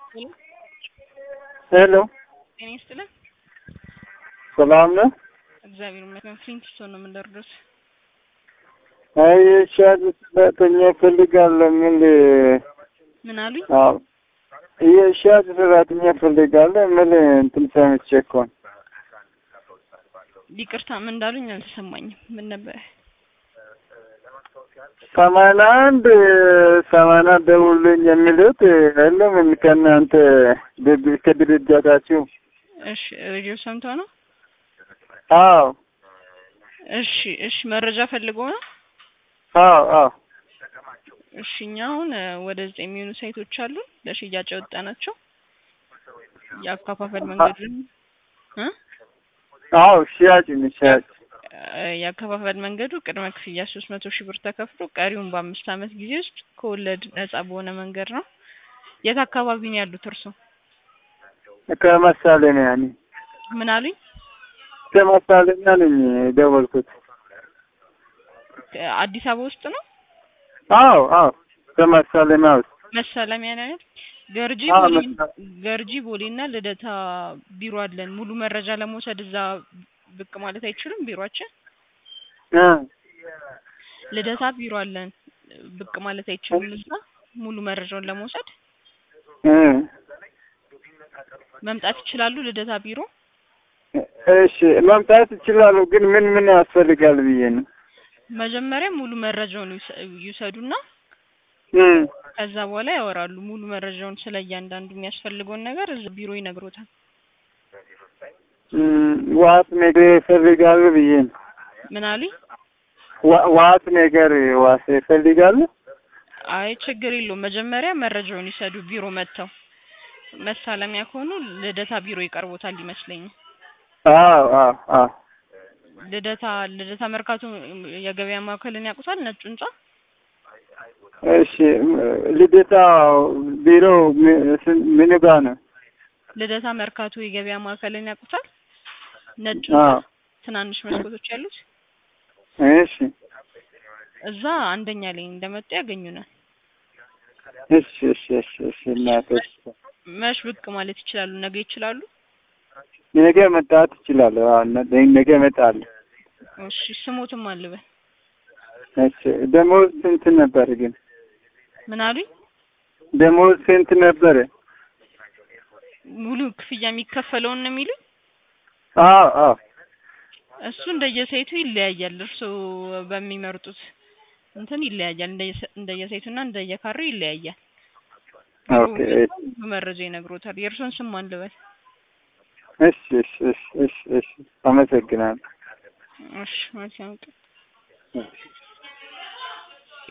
ሄሎ ጤና ይስጥልን። ሰላም ነው? እግዚአብሔር ይመስገን። ፍሊንትስቶን ነው የምንደርዱት። አይ ሻድ ሰራተኛ ፈልጋለሁ የሚል ምን አሉኝ? አዎ የሻድ ሰራተኛ ፈልጋለሁ የሚል እንትን ሰምቼ እኮ ነው። ይቅርታ ምን እንዳሉኝ አልተሰማኝም። ምን ነበር? ሰማንያ አንድ ሰማንያ ደውልኝ የሚሉት የለም ከእናንተ ድርጅት ከድርጅታችሁ? እሺ ሬዲዮ ሰምተው ነው? አዎ እሺ እሺ መረጃ ፈልገው ነው? አዎ አዎ እሺ እኛ አሁን ወደ ዘጠኝ የሚሆኑ ሳይቶች አሉ ለሽያጭ ያወጣናቸው የአከፋፈል መንገዱን እ አዎ ሽያጭ ነው ሽያጭ የአከፋፈል መንገዱ ቅድመ ክፍያ ሶስት መቶ ሺህ ብር ተከፍሎ ቀሪውን በአምስት ዓመት ጊዜ ውስጥ ከወለድ ነጻ በሆነ መንገድ ነው። የት አካባቢ ነው ያሉት እርሶ? ከመሳለሚያ ነኝ ምን አሉኝ? ከመሳለሚያ ነኝ የደወልኩት። አዲስ አበባ ውስጥ ነው? አዎ አዎ ከመሳለሚያ ውስጥ መሳለሚያ ነው አይደል? ገርጂ አዎ፣ ቦሌ መሳ- ገርጂ ቦሌና ልደታ ቢሮ አለን። ሙሉ መረጃ ለመውሰድ እዛ ብቅ ማለት አይችሉም? ቢሮአችን እ ልደታ ቢሮ አለን። ብቅ ማለት አይችሉም? እዛ ሙሉ መረጃውን ለመውሰድ እ መምጣት ይችላሉ? ልደታ ቢሮ እሺ መምጣት ይችላሉ፣ ግን ምን ምን ያስፈልጋል ብዬ ነው። መጀመሪያ ሙሉ መረጃውን ይውሰ- ይውሰዱና እ ከዛ በኋላ ያወራሉ። ሙሉ መረጃውን ስለ እያንዳንዱ የሚያስፈልገውን ነገር እዛ ቢሮ ይነግሮታል። እ ዋስ ነገር ይፈልጋሉ ብዬ ነው። ምን አሉኝ? ዋ- ዋስ ነገር ዋስ ይፈልጋሉ። አይ ችግር የለውም። መጀመሪያ መረጃውን ይሰዱ ቢሮ መጥተው። መሳለሚያ ከሆኑ ልደታ ቢሮ ይቀርቦታል ይመስለኛል። አዎ አዎ አዎ ልደታ ልደታ መርካቶ የገበያ ማዕከልን ያውቁታል? ነጭ ህንጻ እሺ ልደታ ቢሮ ም- ስን- ምን ጋ ነው? ልደታ መርካቶ የገበያ ማዕከልን ያውቁታል? ነጭ አዎ ህንጻ ትናንሽ መስኮቶች ያሉት እሺ እዛ አንደኛ ላይ እንደመጡ ያገኙናል። እሺ እሺ እሺ እሺ እናቶች መሽ ብቅ ማለት ይችላሉ። ነገ ይችላሉ? ነገ መጣት እችላለሁ። አዎ ነ- ነገ እመጣለሁ። እሺ ስሞትም አልበል እሺ ደሞዝ ስንት ነበር ግን? ምን አሉኝ? ደሞዝ ስንት ነበረ? ሙሉ ክፍያ የሚከፈለውን ነው የሚሉኝ? አዎ አዎ እሱ እንደየሳይቱ ይለያያል። እርስዎ በሚመርጡት እንትን ይለያያል። እንደየሰ- እንደየሳይቱና እንደየካሬው ይለያያል። ኦኬ ሙሉ መረጃ ይነግሮታል። የእርስዎን ስም ማን ልበል? እሺ እሺ እሺ እሺ እሺ አመሰግናለሁ። እሺ መልካም ቀን። እሺ